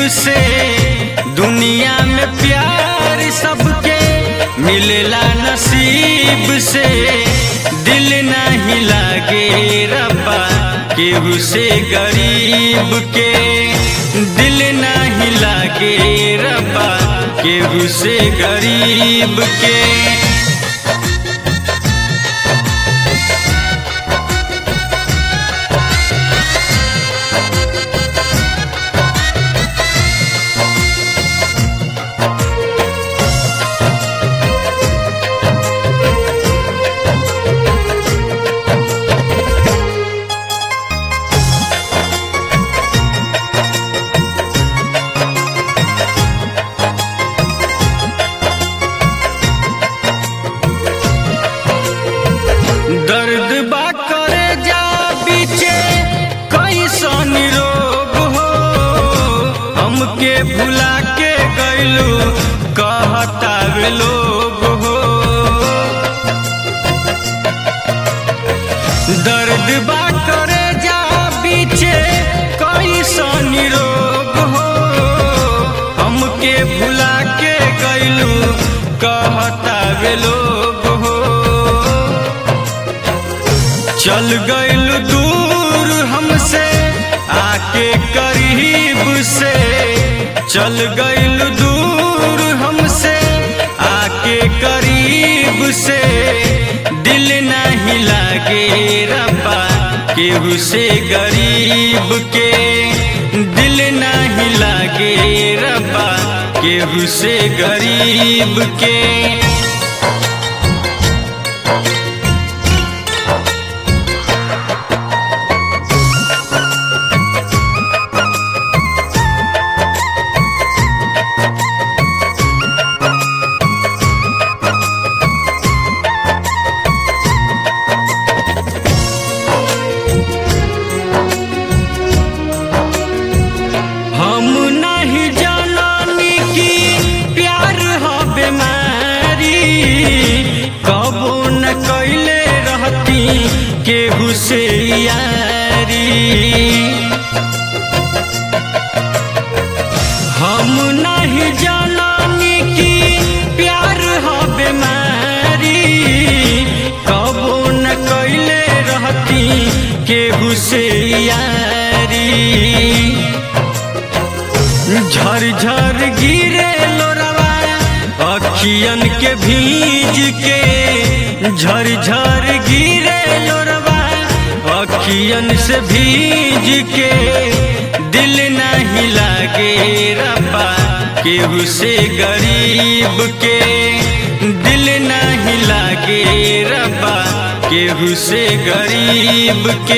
से दुनिया में प्यार सबके मिलेला नसीब से दिल नहीं लागे रब्बा केहू से गरीब के दिल नहीं लागे रब्बा केहू से गरीब के दर्द बा करे जा बीचे कैसन रोग हो हमके भुला के गैलू कहता वे लोग हो दर्द बा करे जा बीचे कैसन रोग हो हमके भुला के गैलू कहता वे लोग हो चल गइल दूर हमसे आके करीब से चल गइल दूर हमसे आके करीब से दिल नहीं लागे रब्बा केहू से गरीब के दिल नहीं लागे रब्बा केहू से गरीब के हम नहीं जाननी कि प्यार हो बीमारी कबो न कैले रहती केहू से यारी हम नहीं जाननी कि प्यार हो बीमारी कबो न कैले रहती केहू से यारी झर झर गिरे लोरवा अखियन के भीज के झर झर गिरे लोरवा अखियन से भीज के दिल नहीं लागे रब्बा केहू से गरीब के दिल नहीं लागे रब्बा केहू से गरीब के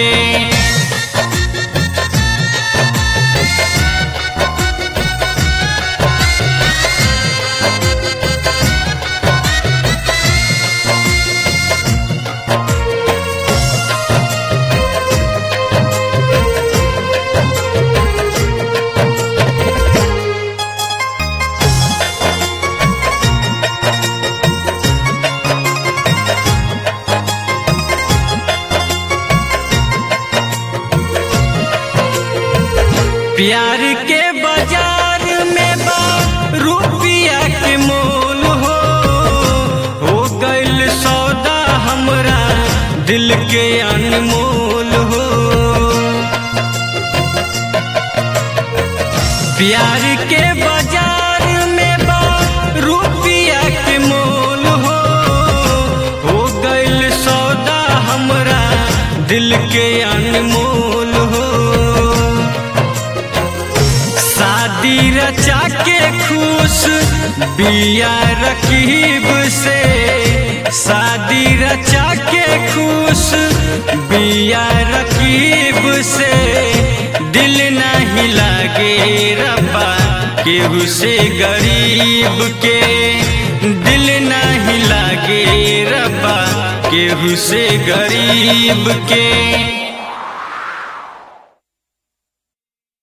प्यार के बाजार में बा रुपया के मोल हो हो गइल सौदा हमरा दिल के अनमोल हो प्यार के बाजार में बा रुपया के मोल हो हो गइल सौदा हमरा दिल के अनमोल हो शादी रचा के खुश बिया रकीब से शादी रचा के खुश बिया रकीब से दिल नहीं लागे रब्बा केहू से गरीब के दिल नहीं लागे रब्बा केहू से गरीब के